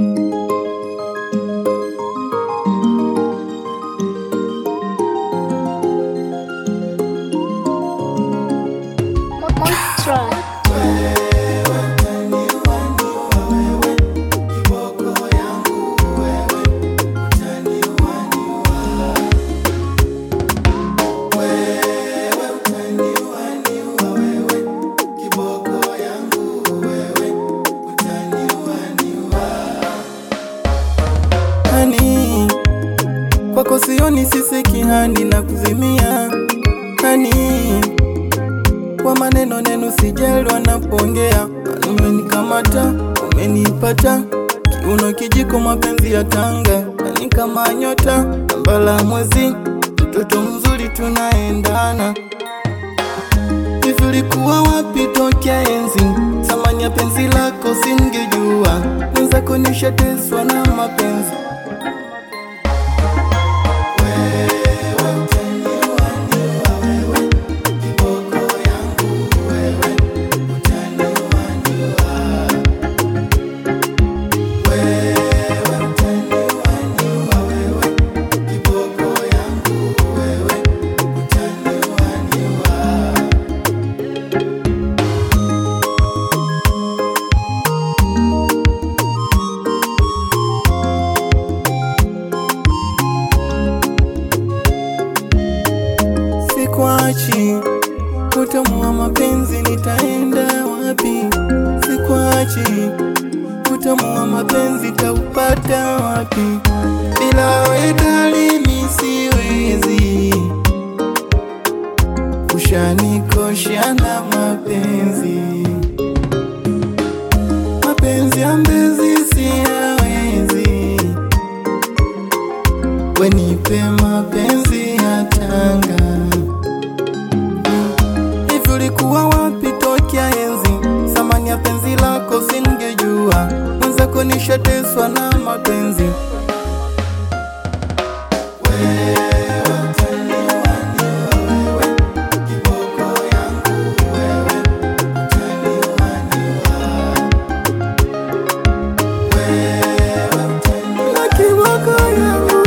kwako sioni sisi kihani na kuzimia hani kwa maneno neno sijelwa napongea umenikamata umenipata kiuno kijiko mapenzi ya tanga ni kama nyota ambala mwezi mtoto mzuri tunaendana hivi ulikuwa wapi tokea enzi thamani ya penzi lako singejua mwenzako nishateswa na mapenzi Sikwachi, utamu wa mapenzi nitaenda wapi? Sikwachi, utamu wa mapenzi taupata wapi? Bila wewe dalili siwezi, ushanikosha na mapenzi, mapenzi ya mbezi siyawezi, wenipe mapenzi ya Tanga. Hivi ulikuwa wapi tokea enzi? Thamani ya penzi lako singejua, mwenzako nishateswa na mapenzi. Na kiboko yangu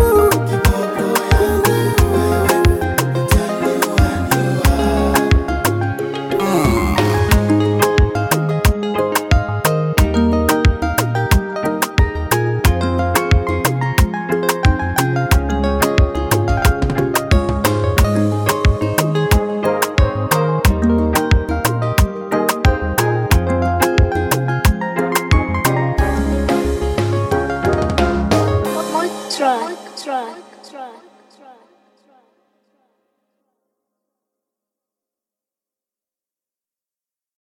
Track, track, track.